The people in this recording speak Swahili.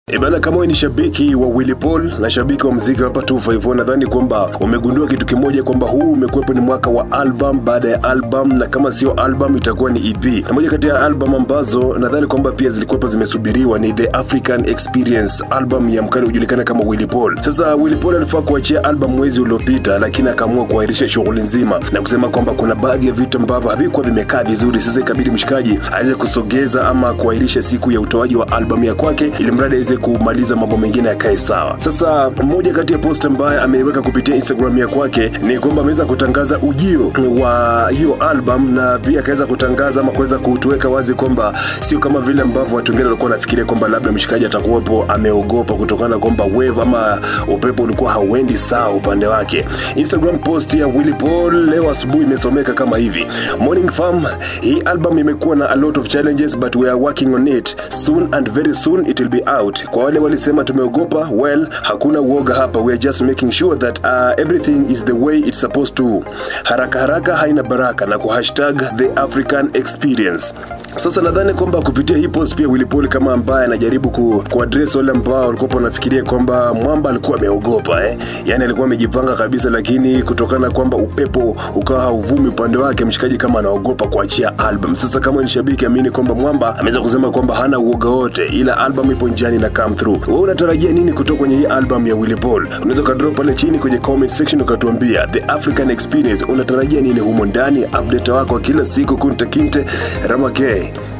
E bana, kama wewe ni shabiki wa Willy Paul na shabiki wa muziki hapa 254 nadhani kwamba umegundua kitu kimoja kwamba huu umekuwepo ni mwaka wa album baada ya album, na kama sio album itakuwa ni EP. Na moja kati ya album ambazo nadhani kwamba pia zilikuwepo zimesubiriwa ni The African Experience, album ya mkali hujulikana kama Willy Paul. Sasa Willy Paul alifaa kuachia album mwezi uliopita, lakini akaamua kuahirisha shughuli nzima na kusema kwamba kuna baadhi ya vitu ambavyo havikuwa vimekaa vizuri. Sasa ikabidi mshikaji aweze kusogeza ama kuahirisha siku ya utoaji wa album ya kwake ili mradi aweze kumaliza mambo mengine yakae sawa. Sasa mmoja kati ya post ambaye ameiweka kupitia Instagram ya kwake ni kwamba ameweza kutangaza ujio wa hiyo album na pia akaweza kutangaza ama kuweza kutuweka wazi kwamba sio kama vile ambavyo watu wengine walikuwa wanafikiria kwamba labda mshikaji atakuwepo ameogopa kutokana na kwamba wave ama upepo ulikuwa hauendi sawa upande wake. Instagram post ya Willy Paul leo asubuhi imesomeka kama hivi: Morning fam, hii album imekuwa na a lot of challenges but we are working on it soon and very soon it will be out. Kwa wale walisema tumeogopa, well, hakuna uoga hapa, we are just making sure that uh, everything is the way it's supposed to. Haraka haraka haina baraka na kuhashtag the African experience. Sasa nadhani kwamba kupitia hii post pia Willy Paul kama ambaye anajaribu ku, kuaddress wale ambao walikuwa wanafikiria kwamba mwamba alikuwa ameogopa eh, yani alikuwa amejipanga kabisa, lakini kutokana na kwamba upepo ukawa hauvumi upande wake, mshikaji kama anaogopa kuachia album. Sasa kama ni shabiki, amini kwamba mwamba ameweza kusema kwamba hana uoga wote, ila album ipo njiani na come through. Wewe unatarajia nini kutoka kwenye hii album ya Willy Paul? Unaweza ukadrop pale chini kwenye comment section ukatuambia the African experience, unatarajia nini humo ndani? Update wako wa kila siku, kunta kinte Ramake.